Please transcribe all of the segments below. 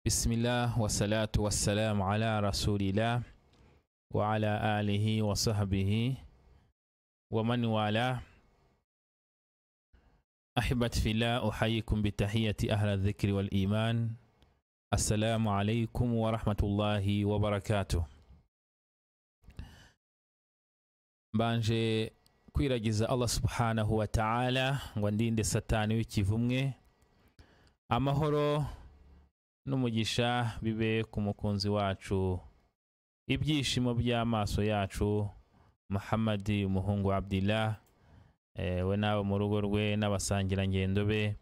Bismillah wassalatu wassalamu ala rasulillah wa ala alihi wa sahbihi wa man wala ahibat fillah uhayikum bitahiyati ahla dhikri wal iman assalamu alaikum wa rahmatullahi wa barakatuh mbanje kwiragiza allah subhanahu wa ta'ala ngo ndinde satani w'ikivumwe amahoro n'umugisha bibe ku mukunzi wacu ibyishimo by'amaso yacu muhammadi umuhungu wa abdillah eh, we n'abo mu rugo rwe n'abasangirangendo be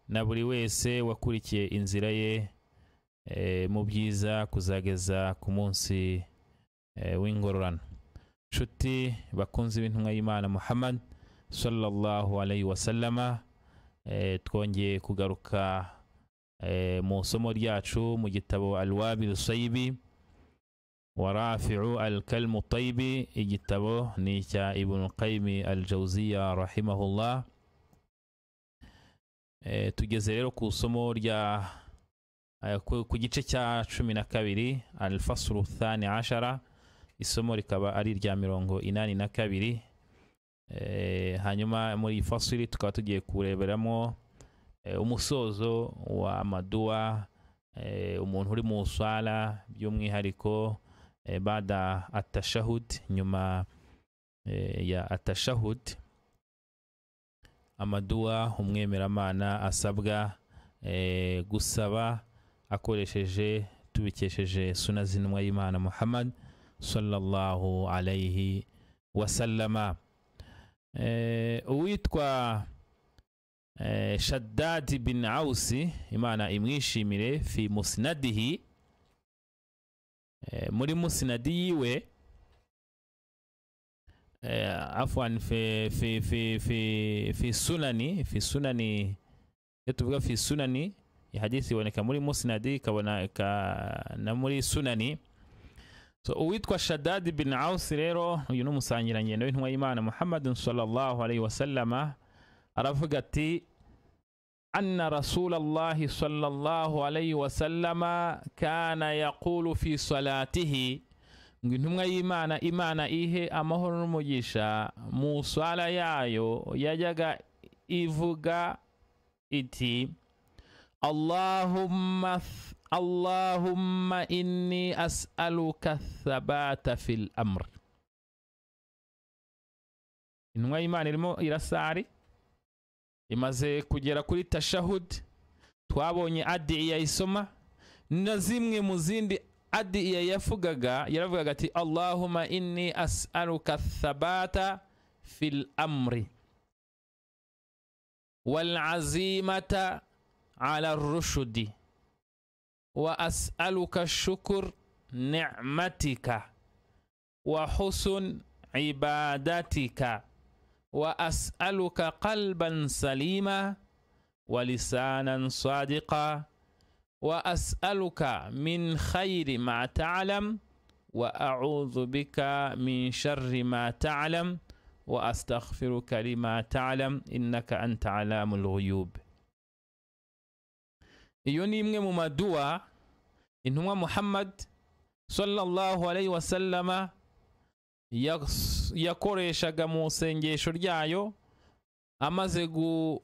na buri wese wakurikiye inzira ye eh, mu byiza kuzageza ku munsi eh, w'ingororano nshuti bakunzi b'intumwa y'imana muhammad sallallahu alayhi wasallama eh, twongeye kugaruka eh, mu isomo ryacu mu gitabo alwabi rusayibi wa rafi'u alkalmu tayibi igitabo ni icya ibnu qayimi aljawziya rahimahullah eh, tugeze rero ku isomo rya eh, ku, ku gice cya cumi na kabiri alfasuru thani ashara isomo rikaba ari irya mirongo inani na kabiri eh, hanyuma muri iyi fasiri tukaba tugiye kureberamo eh, umusozo wa maduwa eh, umuntu uri mu swala by'umwihariko eh, bada atashahud nyuma eh, ya atashahud amaduwa umwemeramana asabwa eh, gusaba akoresheje tubikesheje suna z'intumwa y'imana muhammad sallallahu alayhi wasallama eh, uwitwa eh, shaddadi bin awusi imana imwishimire fi musnadihi eh, muri musnadi yiwe eh, afwan fi, fi, fi, fi, fi sunani fi sunani iyo tuvuga fi sunani ihadisi iboneka muri musnadi ikaboneka na muri sunani so uwitwa shaddadi bin awusi rero uyu ni umusangirangendo w'intumwa y'imana muhammadin sallallahu alayhi wasallama aravuga ati anna rasulallahi sallallahu alayhi wasallama kana yaqulu fi salatihi ngo intumwa y'imana imana ihe amahoro n'umugisha mu swala yayo yajyaga ivuga iti allahumma allahumma inni as'aluka thabata fil amr intumwa y'imana irimo irasari imaze kugera kuri tashahud twabonye adiya isoma na zimwe mu zindi adiya yavugaga yaravugaga ati allahuma inni as'aluka thabata fil amri wal azimata ala rushudi wa as'aluka shukur ni'matika wa husun ibadatika واسالك قلبا سليما ولسانا صادقا واسالك من خير ما تعلم واعوذ بك من شر ما تعلم واستغفرك لما تعلم انك انت علام الغيوب iyo ni imwe mu maduwa intumwa muhammad sallallahu alayhi wasallama yakoreshaga mu isengesho ryayo amaze gu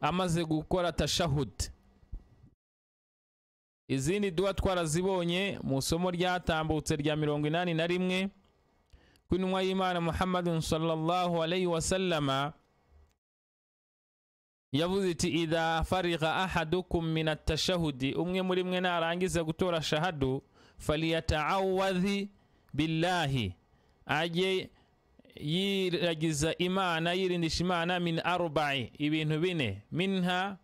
amaze gukora tashahudi izindi duha twarazibonye mu isomo ryatambutse rya mirongo inani na rimwe ko intumwa y'imana muhammadun sallallahu alayhi wasallama yavuze iti idha fariga ahadukum min atashahudi umwe muri mwe narangiza gutora shahadu faliyataawadhi billahi ajye yiragiza imana yirindisha imana min arubai ibintu bine minha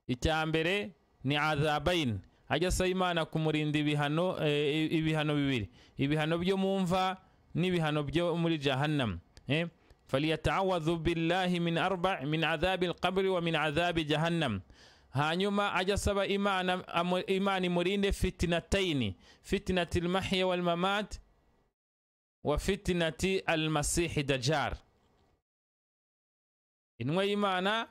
icya mbere ni azabayin ajya asaba imana kumurinda ibihano eh, ibihano bibiri ibihano byo mu mva n'ibihano byo muri jahannam eh? faliyatawadhu billahi min arba min adhabi alqabri wa min adhabi jahannam hanyuma ajya asaba imana imana imurinde fitinataini fitinatil mahya wal mamat wa fitinati almasihi dajar intumwa y'imana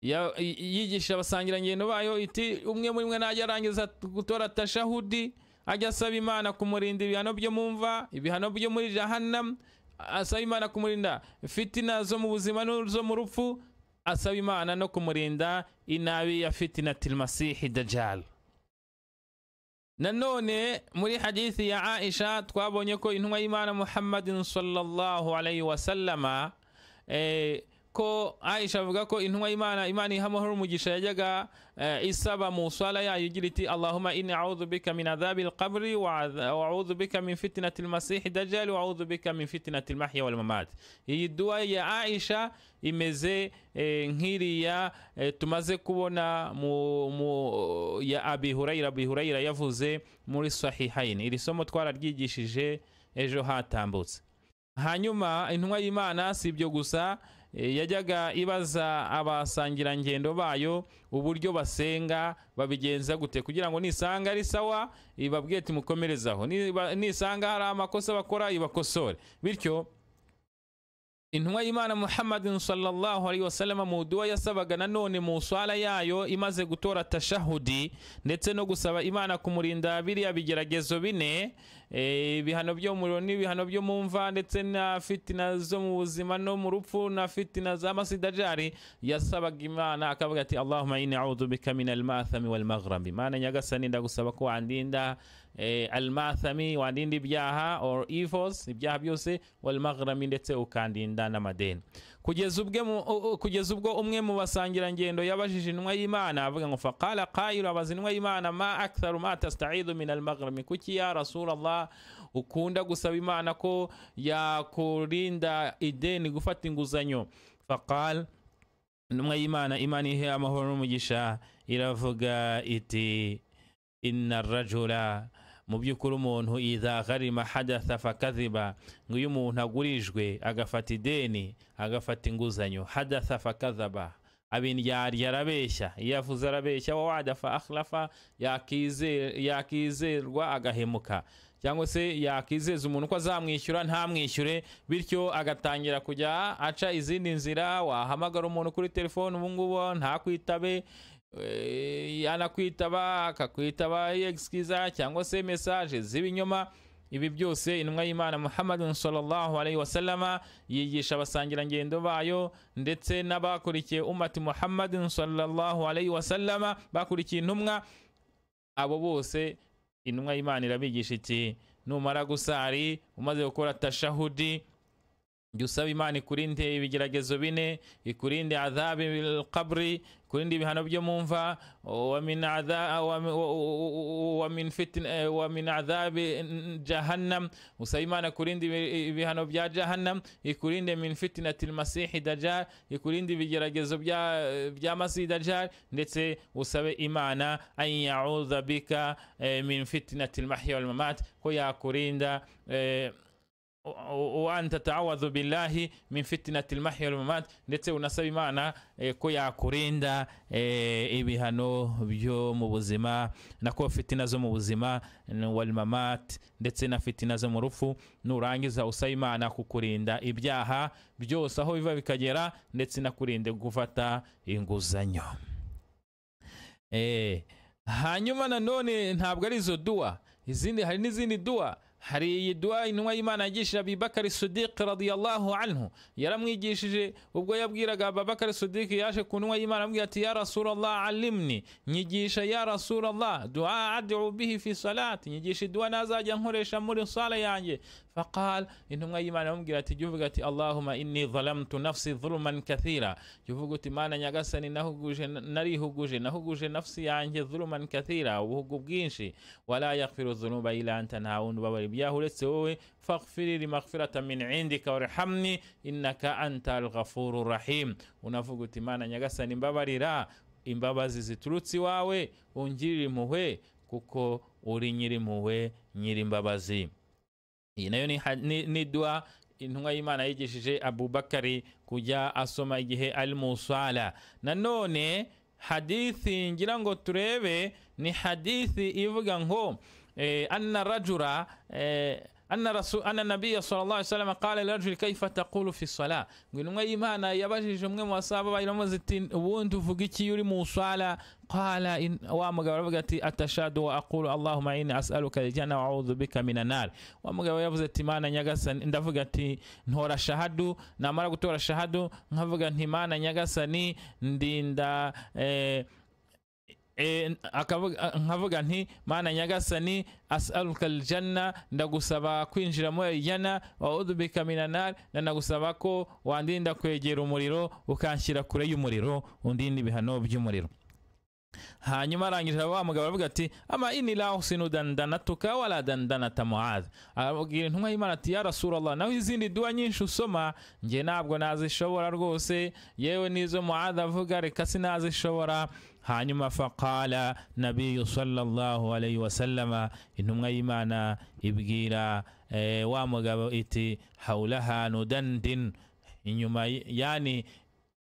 Ya- yi- yigisha abasangirangendo bayo iti umwe muri mwe najya arangiza gutora tashahudi ajya asaba imana kumurinda ibihano byo mu mva ibihano byo muri jahannam asaba imana kumurinda fitina zo mu buzima n'izo mu rupfu asaba imana no kumurinda inabi ya fitina tilmasihi dajjal nanone muri hadithi ya aisha twabonye ko intumwa y'imana muhammadin sallallahu alayhi wasallama eh, ko aisha avuga ko intumwa y'imana imana iha amahoro umugisha yajyaga eh, isaba mu swala yayo igira iti allahuma inni audhu bika min adhabi alqabri waudhu bika min fitinati almasihi dajjali waudhu bika min fitinati almahya walmamat iyi duwa ya aisha imeze eh, nk'iriya eh, tumaze kubona mu, mu ya abi hurayira abi hurayira yavuze muri sahihaini iri somo twararyigishije ejo hatambutse hanyuma intumwa y'imana si ibyo gusa e, yajyaga ibaza abasangirangendo bayo uburyo basenga babigenza gute kugira ngo nisanga ari sawa ibabwiye ati mukomerezaho Niba- nisanga hari amakosa bakora ibakosore bityo intumwa y'imana muhammadin sallallahu alaihi wasallam mu duwa yasabaga nanone mu swala yayo imaze gutora tashahudi ndetse no gusaba imana kumurinda biriya bigeragezo bine eh, ibihano byo muriro n'ibihano byo mu mva ndetse na fitina zo mu buzima no mu rupfu na fitina za masidajari yasabaga imana akavuga ati allahumma inni a'udhu bika min almathami walmaghrabi imana nyagasani ndagusaba ko wandinda eh, almathami wandinda ibyaha or evils ibyaha byose walmaghrami ndetse ukandinda n'amadeni kugeza ubwe mu- u- u- kugeza ubwo umwe mu basangirangendo yabajije intumwa y'imana avuga ngo faqala qayilu abaza intumwa y'imana ma aktharu ma tasta'idu min almaghrami kuki ya rasulallah ukunda gusaba imana ko yakurinda ideni gufata inguzanyo faqal intumwa y'imana imana ihe amahoro n'umugisha iravuga iti inna rajula mu by'ukuri umuntu idha gharima hadatha fakadhiba ngo iyo umuntu agurijwe agafata ideni agafata inguzanyo hadatha fakadhaba abindyarya arabeshya iyo avuze arabeshya wawada fa akhlafa yakize- yakizerwa agahemuka cyangwa se yakizeza umuntu ko azamwishyura ntamwishyure bityo agatangira kujya aca izindi nzira wahamagara umuntu kuri telefone ubungubu ntakwitabe eh, yanakwitaba akakwitaba yegisikiza cyangwa se mesaje z'ibinyoma ibi byose intumwa y'imana muhammadin sallallahu alaihi wasallama yigisha abasangirangendo bayo ndetse n'abakurikiye umati muhammadin sallallahu alaihi wasallama bakurikiye intumwa abo bose intumwa y'imana irabigisha iti numara gusari umaze gukora tashahudi jya usaba imana ikurinde ibigeragezo bine ikurinde adhabi alqabri ikurinde ibihano byo mu mva wa min adha- wa- wa- wa- wa min fitin- eh, wa min adhabi jahannam usaba imana ikurinde ibi- ibihano bya jahannam ikurinde min fitinati almasihi dajjal ikurinde ibigeragezo bya bya masihi dajjal ndetse usabe imana an yaudha bika eh, min fitinati almahya walmamat ko yakurinda eh, wanta tawadhu billahi min fitinati almahya walmamat ndetse unasaba imana eh, ko yakurinda eh, ibihano byo mu buzima nako fitina zo mu buzima n- walmamat ndetse na fitina zo mu rupfu nurangiza usaba imana kukurinda ibyaha byose aho biva bikagera ndetse nakurinde gufata inguzanyo Eh, hanyuma nanone ntabwo ari izo duwa izindi hari n'izindi duwa hari iyi duwa intumwa y'imana yigishije abibakari sudiki radiyallahu anhu yaramwigishije ubwo yabwiraga ababakari sudiki yaje ku ntumwa y'imana amubwira ati ya rasulallah alimni nyigisha ya rasulallah duwa adu bihi fi salati nyigisha duwa nazajya nkoresha muri sala yanjye faqal intumwa y'imana aramubwira ati jya uvuga ati allahuma inni zalamtu nafsi dhuluman kathira jya uvuga uti mana nyagasani nahuguje narihuguje nahuguje nafsi yanjye dhuluman kathira ubuhugu bwinshi wala yaghfiru dhunuba ila anta nta wundi ubabara ibyaha uretse wowe faghfiriri maghfirata min indika warhamni innaka anta alghafuru rahim unavuga uti mana nyagasani mbabarira imbabazi ziturutse iwawe ungirire impuhwe kuko uri nyirimpuhwe nyirimbabazi iyi nayo ni ha- ni ni dua intumwa y'imana yigishije abubakari kujya asoma igihe ari mu swala nanone hadithi ngira ngo turebe ni hadithi ivuga ngo eh, anna rajura eh, أن رسول أن النبي صلى الله عليه وسلم قال للرجل كيف تقول في الصلاة نقول إيمانا يبجي مwe mu basaba bayiramaz ati ubundi uvuga iki uri mu sala qala in wa mugabo aravuga ati atashadu wa aqulu allahumma inni as'aluka aljanna wa a'udhu bika minan nar wa mugabo yavuze ati mana nyagasani ndavuga ati ntora shahadu namara gutora shahadu nkavuga nti mana nyagasani ndinda eh, Eh, akavuga- nkavuga nti mana nyagasani asaluka aljanna ndagusaba kwinjira muri arijana waudhubika minanar na ndagusaba ko wandinda kwegera umuriro ukanshyira kure y'umuriro undinda ibihano by'umuriro hanyuma arangije wa mugabo aravuga ati ama ini la usinu dandanatuka wala dandanata muadh arabwira intumwa y'imana ati ya rasulallah naho izindi duwa nyinshi usoma njye ntabwo nazishobora rwose yewe n'izo muadh avuga reka sinazishobora hanyuma faqala nabiyu sallallahu alayhi wasallama intumwa y'imana ibwira eh, wa mugabo iti haulaha nudandin inyuma y- yani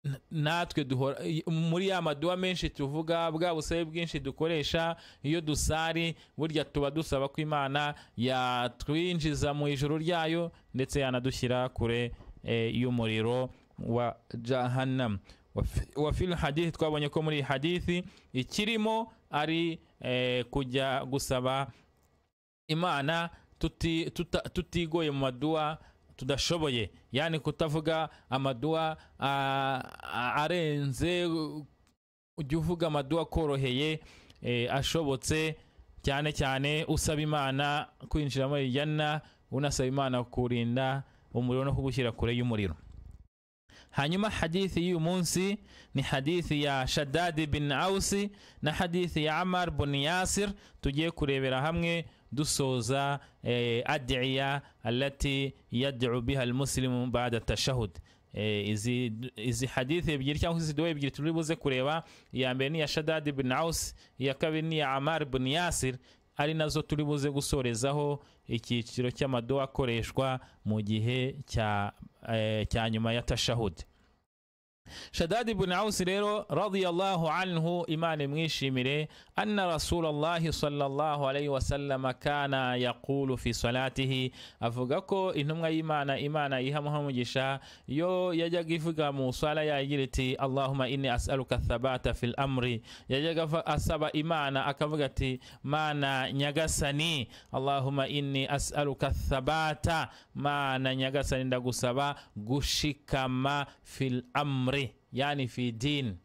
n- natwe duhora i- muri ya maduwa menshi tuvuga bwa busabe bwinshi dukoresha iyo dusari burya tuba dusaba ko imana yatwinjiza mu ijuru ryayo ndetse yanadushyira kure eh, y'umuriro wa jahannam Wa fi- wa fil hadithi twabonye ko muri iyi hadithi ikirimo ari eh, kujya gusaba imana tuti- tuta- tutigoye mu maduwa tudashoboye yani kutavuga amaduwa a- a- arenze ujya uvuga amaduwa akoroheye eh, ashobotse cyane cyane usaba imana kwinjira muri jana unasaba imana kurinda umuriro no kugushyira kure y'umuriro hanyuma hadithi y'uyu munsi ni hadithi ya shadadi bin ausi na hadithi ya amar bin yasir tugiye kurebera hamwe dusoza eh, adiya alati yad'u biha almuslimu ba'da tashahud Eh, izi, izi hadithi ebyiri cyangwa izi duwa ebyiri turi buze kureba iya mbere ni iya shadadi bin ausi iya kabiri ni iya amar bin yasir ari nazo turi buze gusorezaho icyiciro cy'amaduwa akoreshwa mu gihe cya eh, cya nyuma ya tashahudi shadadi ibn awusi rero radiyallahu anhu imana imwishimire anna rasulallahi sallallahu alayhi wasallama kana yaqulu fi salatihi avuga ko intumwa y'imana imana yiha muhamugisha yo yajyaga ivuga mu sala yayo igira iti allahuma inni as'aluka thabata fil amri yajyaga ava- asaba imana akavuga ati mana nyagasani allahuma inni as'aluka thabata mana nyagasani ndagusaba gushikama fil amri yani fi din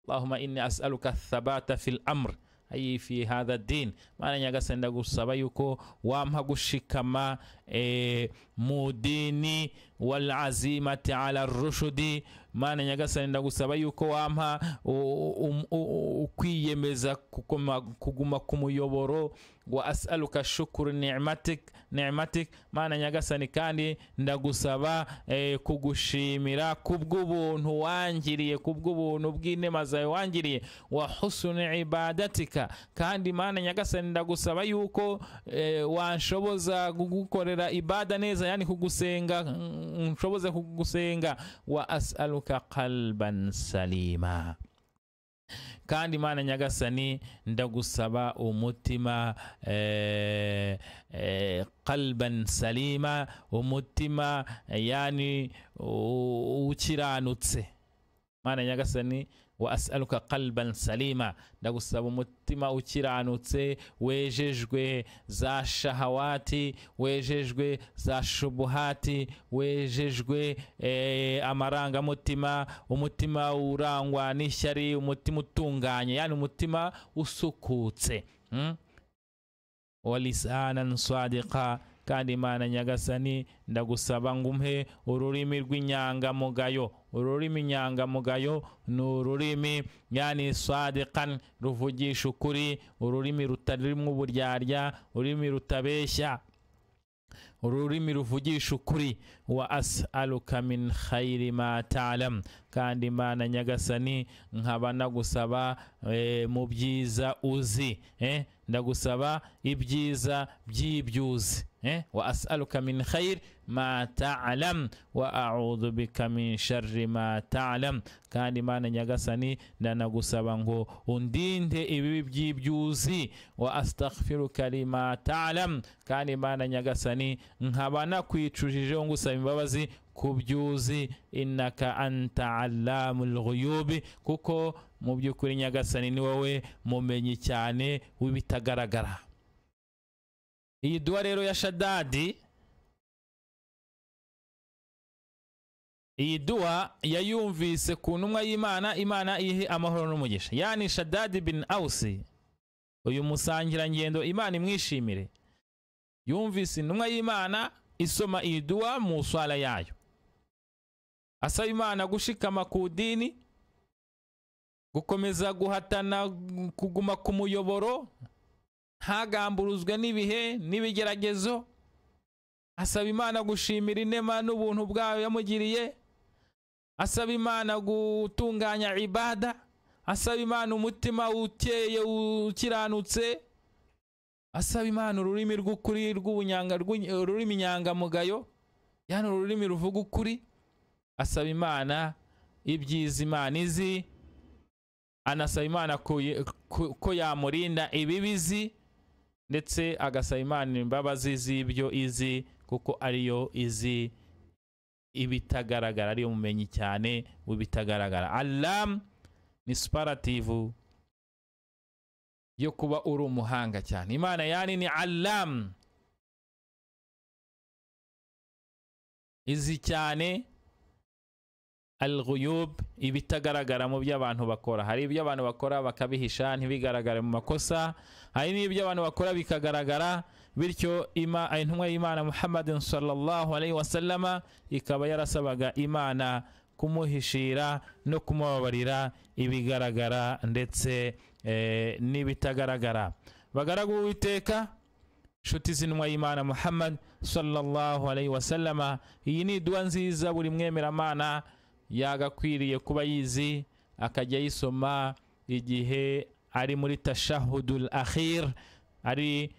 allahuma inni as'aluka thabata fil amr ayi fi hadha din mana nyagasani ndagusaba yuko wampa gushikama eh, mu dini wal azimati ala rushudi mana nyagasani ndagusaba yuko wampa u- u- u- ukwiyemeza kuguma- kuguma ku muyoboro wa as'aluka shukuru ni'matik ni'matik mana nyagasani kandi ndagusaba eh, kugushimira kubw'ubuntu wangiriye kubw'ubuntu bw'inema zawe wangiriye wa husuni ibadatika kandi mana nyagasani ndagusaba yuko eh, wanshoboza kugukorera ibada neza yani kugusenga mm, nshoboze kugusenga wa as'aluka qalban salima kandi mana nyagasani ndagusaba umutima eh, eh, qalban salima umutima eh, yani u- ukiranutse mana nyagasani wa as'aluka qalban salima ndagusaba umutima ukiranutse wejejwe za shahawati wejejwe za shubuhati wejejwe eh, amarangamutima umutima urangwa n'ishyari umutima utunganye yani umutima usukutse mm? walisanan swadika kandi imana nyagasani ndagusaba ngumhe ururimi rw'inyangamugayo ururimi inyangamugayo ni ururimi yani swadikan ruvugisha ukuri ururimi rutarimo uburyarya ururimi rutabeshya ururimi ruvugisha ukuri wa as'aluka min khayri ma ta'lam kandi imana nyagasani nkaba nagusaba eh, mu byiza uzi eh? ndagusaba ibyiza by'ibyuzi eh? wa as'aluka min khayr ma ta'lam wa a'udhu bika min sharri ma ta'lam kandi imana nyagasani ndanagusaba ngo undinde ibibi by'ibyuzi wa astaghfiruka lima ta'lam kandi imana nyagasani nkaba nakwicujijeho ngusaba imbabazi ku byuzi innaka anta allamul ghuyubi kuko mu by'ukuri nyagasani ni wowe mumenyi cyane w'ibitagaragara iyi duwa rero ya shadadi iyi duwa yayumvise ku ntumwa y'imana imana ihe amahoro n'umugisha yani shadadi bin awusi uyu musangirangendo imana imwishimire yumvise intumwa y'imana isoma iyi duwa mu swara yayo asaba imana gushikama ku dini gukomeza guhatana kuguma ku muyoboro ntagamburuzwe n'ibihe n'ibigeragezo asaba imana gushimira inema n'ubuntu bwayo yamugiriye asaba imana gutunganya ibada asaba imana umutima ukeye ukiranutse asaba imana ururimi rw'ukuri ururimi nyangamugayo yani ururimi ruvuga ukuri asaba imana ibyiza imana izi anasaba imana ko yamurinda ibibizi ndetse agasaba imana imbabazi z'ibyo izi kuko ariyo izi ibitagaragara ariyo mumenyi cyane w'ibitagaragara alamu ni suparativu yo kuba uri umuhanga cyane imana yani ni alamu izi cyane alghuyub ibitagaragara mu byo abantu bakora hari ibyo abantu bakora bakabihisha ntibigaragare mu makosa hari n'ibyo abantu bakora bikagaragara bityo intumwa y'imana muhammadin sallallahu alaihi wasallama ikaba yarasabaga imana kumuhishira no kumubabarira ibigaragara ndetse n'ibitagaragara bagaragu uwiteka inshuti z'intumwa y'imana muhammad sallallahu alaihi wasallama iyi ni iduwa nziza buri mwemeramana yagakwiriye kuba yizi akajya yisoma igihe ari muri tashahudul akhir ari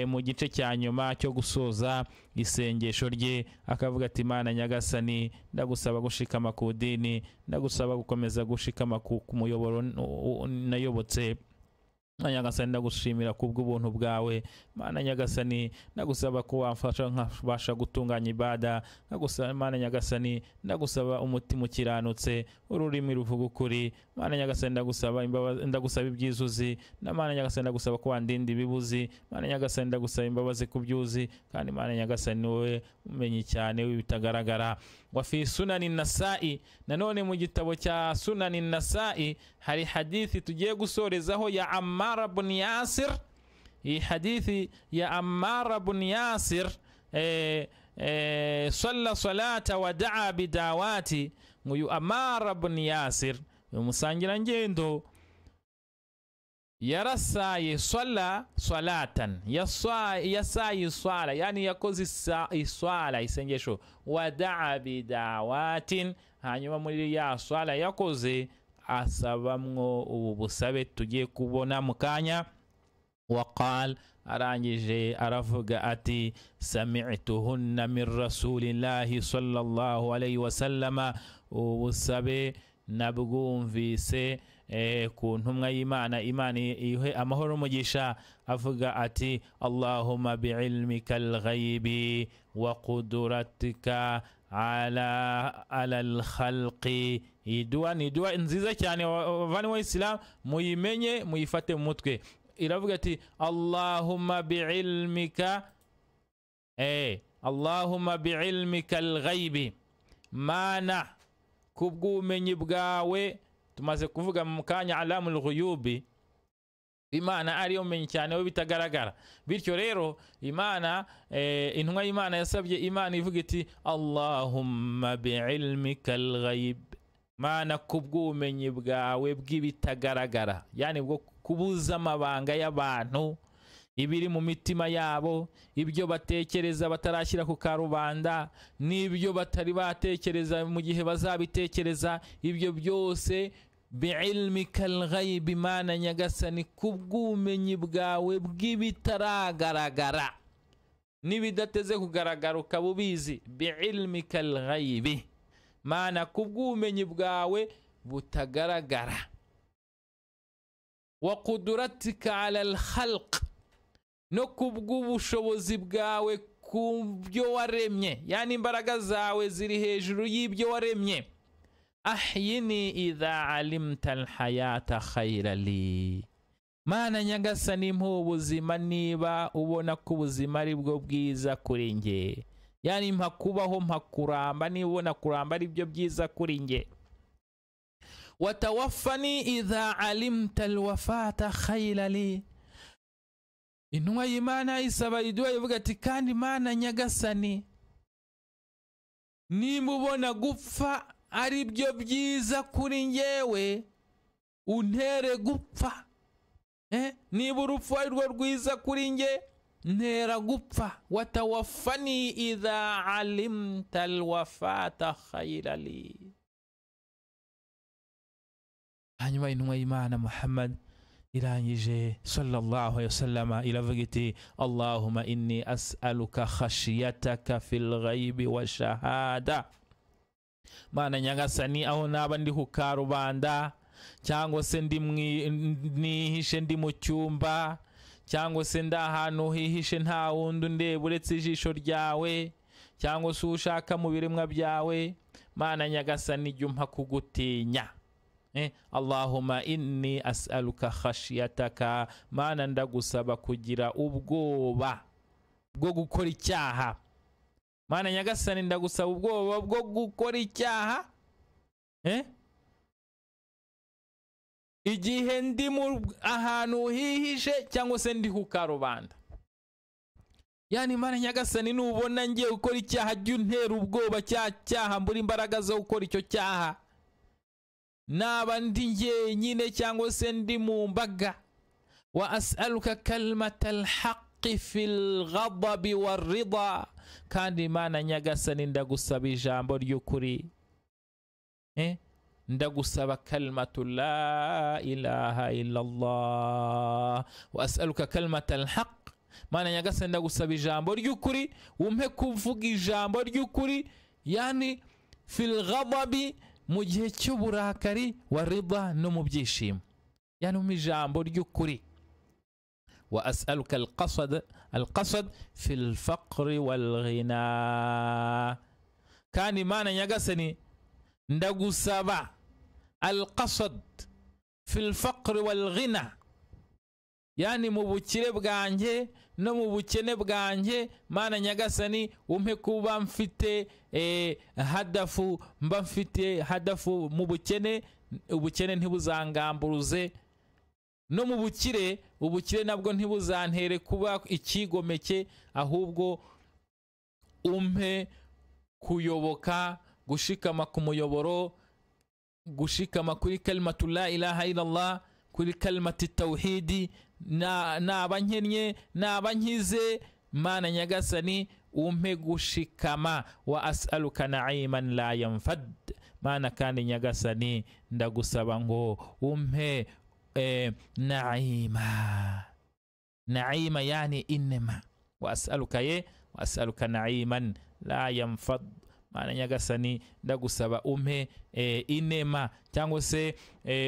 mu gice cya nyuma cyo gusoza isengesho rye akavuga ati imana nyagasani ndagusaba gushikama ku dini ndagusaba gukomeza gushikama ku muyoboro nayobotse nyagasani ndagushimira kubw'ubuntu bwawe mana nyagasani ndagusaba ko wamfasha nkabasha gutunganya ibada ndagusaba mana nyagasani ndagusaba umutima ukiranutse ururimi ruvuga ukuri mana nyagasani ndagusaba imbabazi ndagusaba ibyizuzi na mana nyagasani ndagusaba ko wandinda ibibuzi mana nyagasani ndagusaba imbabazi ku byuzi kandi mana nyagasani ni wowe umenye cyane w'ibitagaragara wa fi sunani nasa'i nanone mu gitabo cya sunani nasa'i hari hadithi tugiye gusorezaho ya amma amara bun yasir iyi hadithi ya amara bun yasir salla salata wa daa bidawati nguyu amara bun yasir umusangirangendo yarasaye swala swalatan yasaye swala yani yakoze iswala isengesho wa daa bidawatin hanyuma muri ya swala yakoze asabamwo ubu busabe tugiye kubona mu kanya waqal arangije aravuga ati sami'tuhunna min rasulillahi sallallahu alayhi wasallama ubu busabe nabwumvise ku ntumwa y'imana imana ihe amahoro umugisha avuga ati allahumma bi'ilmika al-ghaibi wa qudratika ala ala al-khalqi iduwa ni iduwa nziza cyane bavandimwe w'isilamu muyimenye muyifate mu mutwe iravuga ati allahumma bi'ilmika eh allahumma bi'ilmika al-ghaibi mana kubw'ubumenyi bwawe tumaze kuvuga mu kanya alamul ghuyubi imana ariyo mumenyi cyane we bitagaragara bityo rero imana intumwa y'imana yasabye imana ivuga iti allahumma bi'ilmika al-ghayb mana kubw'ubumenyi bwawe bw'ibitagaragara yani bwo kubuza amabanga y'abantu ibiri mu mitima yabo ibyo batekereza batarashyira ku karubanda n'ibyo batari batekereza mu gihe bazabitekereza ibyo byose bi'ilmika al-ghayb imana nyagasani kubw'ubumenyi bwawe bw'ibitaragaragara n'ibidateze kugaragara ukaba ubizi bi'ilimika lghayibi mana kubw'ubumenyi bwawe butagaragara wa kuduratika ala alkhalq no kubw'ubushobozi bwawe ku byo waremye yani imbaraga zawe ziri hejuru y'ibyo waremye ahyini idha alimta alhayata khayra li mana nyagasani mpa ubuzima niba ubona ko ubuzima ari bwo bwiza kuri nge yani mpa kubaho mpa kuramba niba ubona kuramba ari byo byiza kuri nge watawafani idha alimta alwafata khayra li intumwa y'imana isaba iduha ivuga ati kandi mana nyagasani niba ubona gupfa ari byo byiza kuri ngewe untere gupfa niba urupfu ari rwo rwiza kuri nge ntera gupfa watawafani idha alimta alwafata khayra li hanyuma intumwa y'imana muhammad irangije sallallahu alayhi wasallama iravuga iti allahuma inni as'aluka khashiyataka fil ghaibi wa shahada mana nyagasani aho naba ndi ku karubanda cyangwa se ndi nihishe ndi mu cyumba cyangwa se ndi ahantu hihishe nta wundi undeba uretse ijisho ryawe cyangwa se ushaka mu biremwa byawe mana nyagasani jya umpa kugutinya allahuma inni as'aluka khashiyataka mana ndagusaba kugira ubwoba bwo gukora icyaha mana nyagasani ndagusaba ubwoba bwo gukora icyaha igihe ndi ahantu hihishe cyangwa se ndi ku karubanda yani imana nyagasani nubona ngiye gukora icyaha jya untera ubwoba cya cyaha mbura imbaraga zo gukora icyo cyaha naba ndi njyenyine cyangwa se ndi mu mbaga wa as'aluka kalimata alhaqi fil ghadabi warida kandi imana nyagasani ndagusaba ijambo ry'ukuri eh? ndagusaba kalimatu la ilaha illallah wa as'aluka kalimata alhaq mana nyagasani ndagusaba ijambo ry'ukuri umpe kuvuga ijambo ry'ukuri yani fil ghadabi mu gihe cy'uburakari wa rida no mu byishimo yani umpe ijambo ry'ukuri wa as'aluka alqasad alqasad fil faqri wal ghina kandi mana nyagasani ndagusaba alqasad fil faqri wal ghina yani mu bukire bwanjye no mu bukene bwanjye mana nyagasani umpe kuba mfite eh, hadafu mba mfite hadafu mu bukene ubukene ntibuzangamburuze no mu bukire ubukire nabwo ntibuzantere kuba ikigomeke ahubwo umpe kuyoboka gushikama ku muyoboro gushikama kuri kalimatu la ilaha illallah kuri kalimati tawhidi naba nkennye naba nkize mana nyagasani umpe gushikama wa as'aluka na'iman la yanfad mana kandi nyagasani ndagusaba ngo umpe eh, na'ima na'ima yani inema wa as'aluka ye wa as'aluka na'iman la yanfad mana nyagasani ndagusaba umpe inema cyangwa se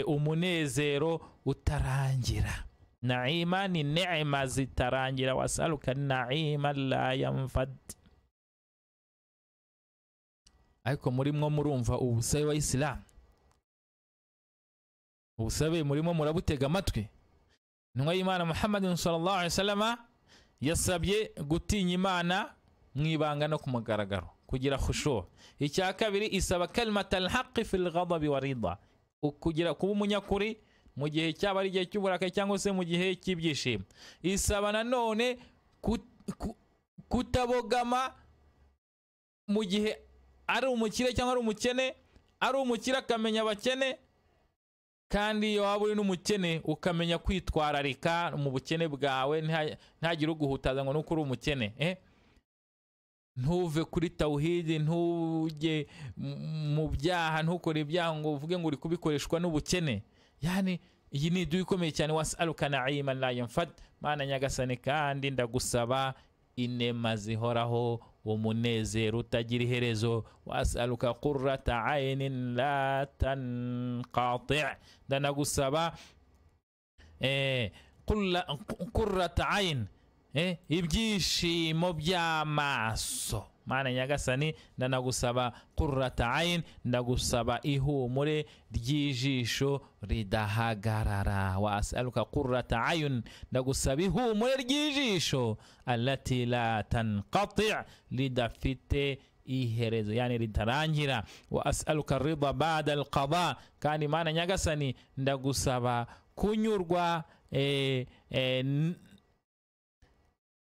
umunezero utarangira naima ni nema zitarangira wasaluka naima la yamfad ariko murimo murumva ubusabe wa isilamu ubusabe murimo murabutega amatwi intumwa y'imana muhammadin sallallahu alaihi wasallama yasabye gutinya imana mu ibanga no ku mugaragaro kugira khushu icya kabiri isaba kalimata alhaqi fil ghadabi wa rida kugira kuba umunyakuri mu gihe cyaba ari igihe cy'uburakari cyangwa se mu gihe cy'ibyishimo isaba nanone kutabogama mu gihe ari umukire cyangwa ari umukene ari umukire akamenya abakene kandi iyo waba uri n'umukene ukamenya kwitwararika mu bukene bwawe ntihagire uguhutaza ngo nuko uri umukene eh? ntuve kuri tawuhidi ntujye mu byaha ntukore ibyaha ngo uvuge ngo uri kubikoreshwa n'ubukene yani iyi ni iduha ikomeye cyane wasaluka naima la yanfad mana nyagasani kandi ndagusaba inema zihoraho umunezero utagira iherezo wasaluka kurata ayinin la tanqati ndanagusaba eh, kurra- kurata ayin eh, ibyishimo by'amaso mana nyagasani ndanagusaba kurata ayin ndagusaba ihumure ry'ijisho ridahagarara wasaluka kurata ayun ndagusaba ihumure ry'ijisho alati la tanqati ridafite iherezo yani ritarangira wa asaluka rida bada alqada kandi mana nyagasani ndagusaba kunyurwa eh, eh, n-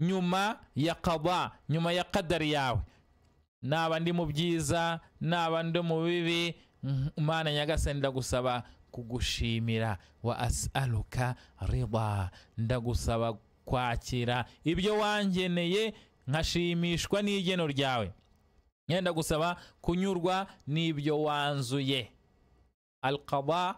nyuma ya qada nyuma ya kadari yawe naba ndi mu byiza naba ndi mu bibi mm, mana nyagasani ndagusaba kugushimira wa asaluka rida ndagusaba kwakira ibyo wangeneye nkashimishwa n'igeno ryawe yenda gusaba kunyurwa n'ibyo wanzuye alqada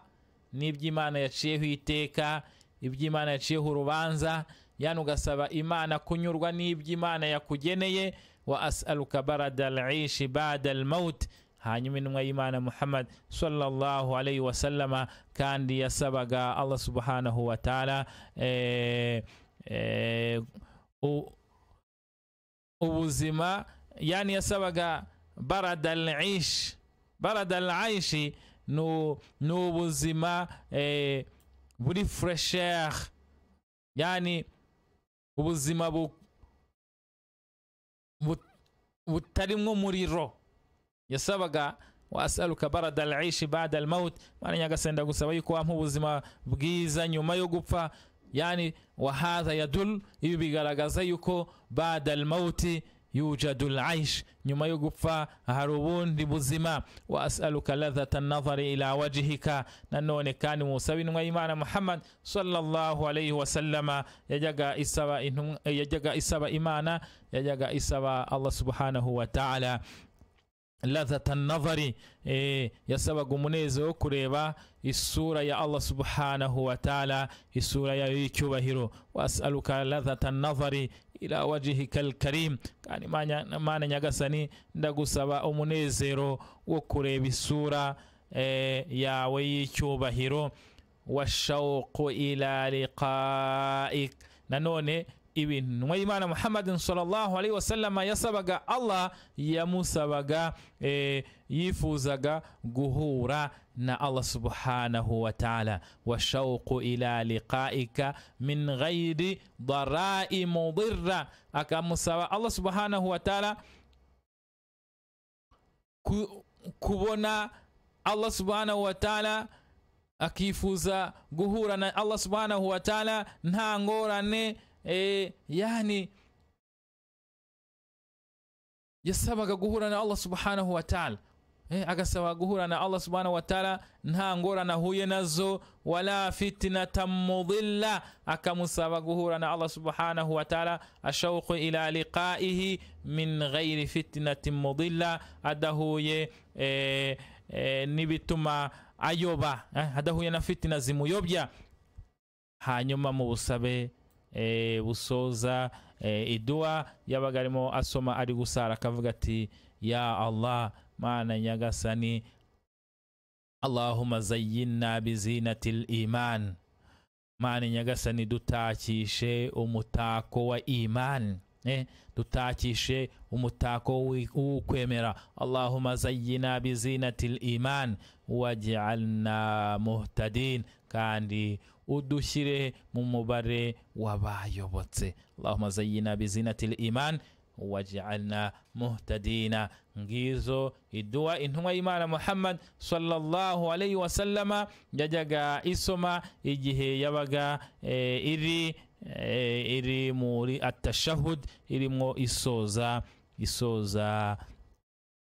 n'iby'imana yaciyeho iteka iby'imana yaciyeho urubanza yani ugasaba imana kunyurwa n'iby'imana yakugeneye wa asaluka barada alishi bada almaut hanyuma intumwa y'imana muhammad sallallahu alayhi wa sallama kandi yasabaga allah subhanahu wa taala eh, eh, u- ubuzima yani yasabaga barada alishi barada alishi ni ubuzima eh, buri furesheri yani ubuzima bu- bu- butarimo umuriro yasabaga wasaluka barada alishi bada almaut mana nyagasenda gusaba yuko wampa ubuzima bwiza nyuma yo gupfa yani wahadha yadul ibi bigaragaza yuko bada almauti yujadu laish nyuma yo gupfa hari ubundi buzima wa asaluka ladhata nadhari ila wajihika nanone kandi musaba intumwa y'imana muhammad sallallahu alayhi wasallama yajyaga isaba intumwa- yajyaga isaba imana yajyaga isaba allah subhanahu wa ta'ala ladhata nadhari eh, yasabaga umunezero wo kureba isura ya allah subhanahu wa taala isura yayo y'icyubahiro wasaluka ladhata nadhari ila wajihika alkarim kandi mana mana nyagasani ndagusaba umunezero wo kureba isura eh, yawe y'icyubahiro washauqu ila liqaik nanone ibi ntumwa y'imana muhammadin sallallahu alaihi wasallama yasabaga allah yamusabaga eh, yifuzaga guhura na allah subhanahu wa taala washauqu ila liqaika min ghairi darai mudirra akamusaba allah subhanahu wa taala ku, kubona allah subhanahu wa taala akifuza guhura na allah subhanahu wa taala nta ngorane eh, yani yasabaga guhura na allah subhanahu wa taala eh, agasaba guhura na allah subhanahu wa taala nta ngorane ahuye nazo wala fitinata mudilla akamusaba guhura na allah subhanahu wa taala ashauqu ila liqaihi min ghairi fitinatin mudilla adahuye eh, eh, n'ibituma ayoba eh, adahuye na fitina zimuyobya hanyuma mu busabe eh, busoza eh, iduwa yabaga arimo asoma ari gusara akavuga ati ya allah mana nyagasani allahuma zayyinna bizinati liman mana nyagasani dutakishe umutako wa iman eh, dutakishe umutako w'i- w'ukwemera allahuma zayyina bizinati liman waj'alna muhtadin kandi udushyire mu mubare w'abayobotse allahuma zayyina bizinati liman waj'alna muhtadina ngizo iduwa intumwa y'imana muhammad sallallahu alayhi wasallama yajyaga isoma igihe yabaga eh, iri eh, iri muri atashahud irimo isoza isoza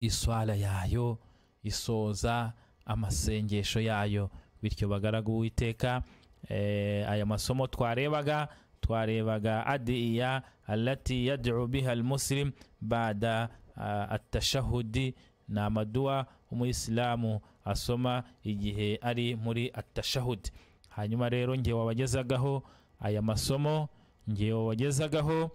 iswala yayo isoza amasengesho yayo bityo bagaragu uwiteka eh, aya masomo twarebaga twarebaga adiya alati yad'u biha almuslim bada ah, atashahudi ni amaduwa umuyisilamu asoma igihe ari muri atashahudi hanyuma rero ngewe wabagezagaho aya masomo ngewe wabagezagaho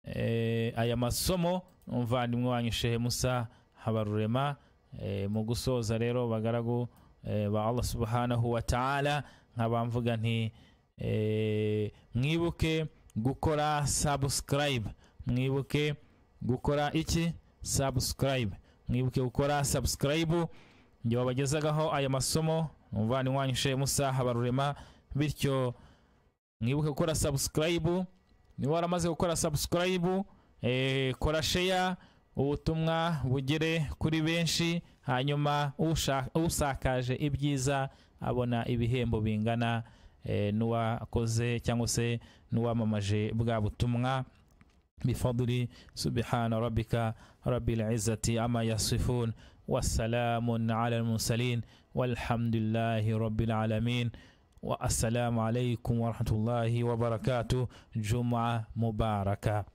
eh, aya masomo umuvandimwe wanyu shehe musa habarurema eh, mu gusoza rero bagaragu eh, ba allah subhanahu wa taala nkabamvuga nti eh, mwibuke gukora subscribe mwibuke gukora iki subscribe mwibuke gukora subscribe njye wabagezagaho aya masomo umuvandimwe wanyu shehe musa habarurema bityo mwibuke gukora subscribe niba waramaze gukora subscribe eh, kora share ubutumwa bugere kuri benshi hanyuma usha- usakaje ibyiza abona ibihembo bingana eh, n'uwakoze cyangwa se n'uwamamaje bwa butumwa bifaduli subhana rabbika rabbil izzati ama yasifun wasalamun ala almursalin walhamdulillahi rabbil alamin wa assalamu alaikum warahmatullahi wabarakatuh juma mubaraka